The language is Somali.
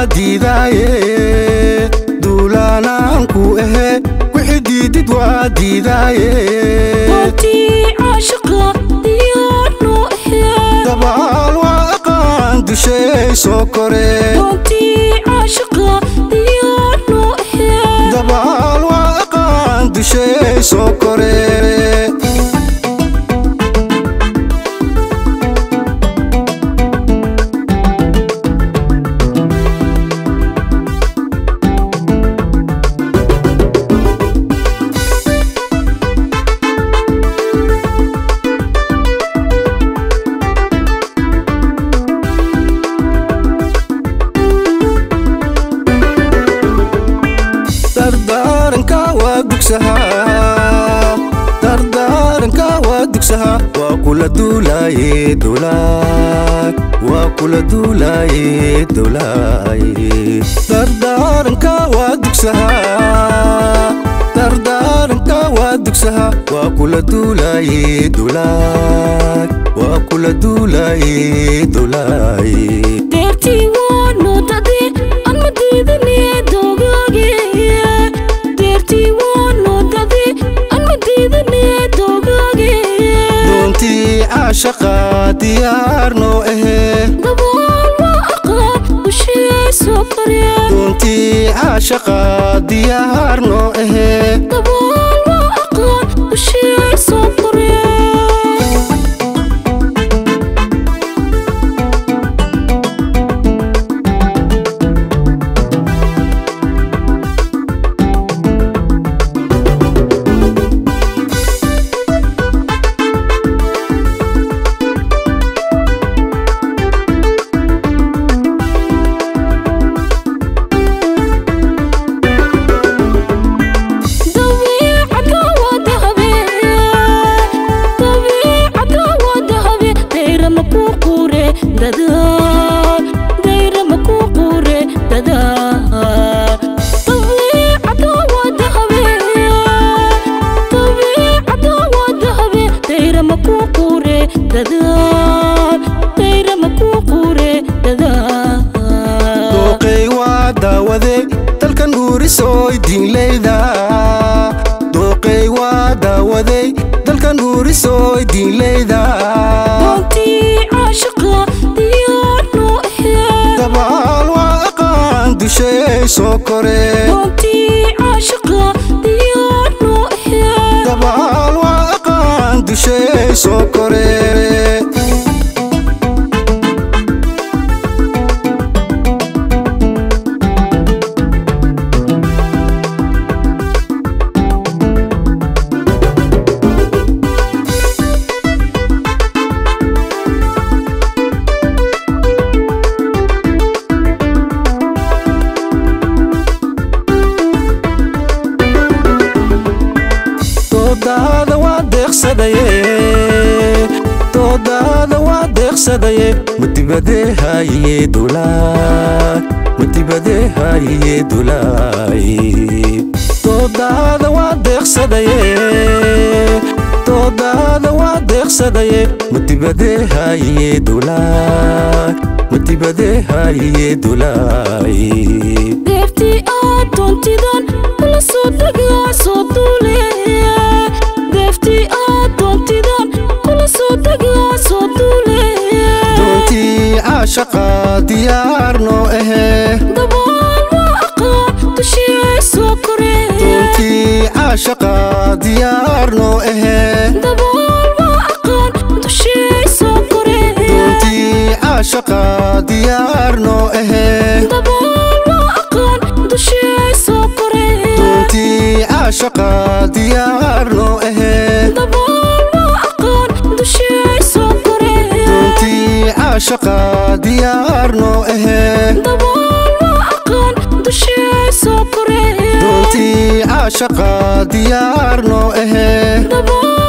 waa diidaaye duulaanaan ku ahe wixii diidid waa diidaaye doontii caashaqa diyaarno ahee dabaal waa aqaan dushay soo kore doontii caashaqa diyaarno ahee dabaal waa aqaan dushay soo kore dardaaranka waa dugsahaa dardaaranka waa dugsahaa waa kula duulaaye dowlaad waa kula duulaaye dowlaaye dardaaranka waa dugsahaa dardaaranka waa dugsahaa waa kula duulaaye dowlaad waa kula duulaaye dowlaaye deertii waanu dade aan ma diidane dogaage deertii waanu dade aan ma diidane dogaage doontii caashaqa diyaarnoo ahee dabaal waa aqaan dushee soo kore doontii caashaqa diyaarnoo ahee dabaal waa aqaan dushee soo kore dabiicada waa dahabe dabiicada waa dahabe dayrama ku qure dadaal dayrama ku qure dadaal dabiicada waa dahabe dabiicada waa dahabe dayrama ku qure dadaal dayrama ku qure dadaal dooqay waa daawaday dalkan huurisooy diinleyda dooqay waa daawaday dalkan huurisooy diinleyda doontii caashaqa diyaarno ahee dabaal waa aqaan dushay soo kore doontii caashaqa diyaarno ahee dabaal waa aqaan dushay soo kore doodaada waa deeqsadaye doodaada waa deeqsadaye matibadee haayiye dowlaad matibadee haayiye dowlaay doodaada waa deeqsadaye doodaada waa deeqsadaye matibadee haayiye dowlaad matibadee haayiye dowlaay deertii aad doontidan kula soo degaa soo duule deeftii aad doontidan kula soo degaa soo duule doontii caashaqa diyaarnoo ahee dabaal waa aqaan dushee soo kore doontii caashaqa diyaarnoo ahee dabaal waa aqaan dushee soo kore doontii caashaqa diyaarnoo ahee dabaal waa aqaan dushee soo kore doontii caashaqa diyaarnoo ahee dabaal waa aqaan dushee soo kore doontii caashaqa diyaarnoo ahee dabaal waa aqaan dushee soo kore doontii caashaqa diyaarnoo ahee dabaal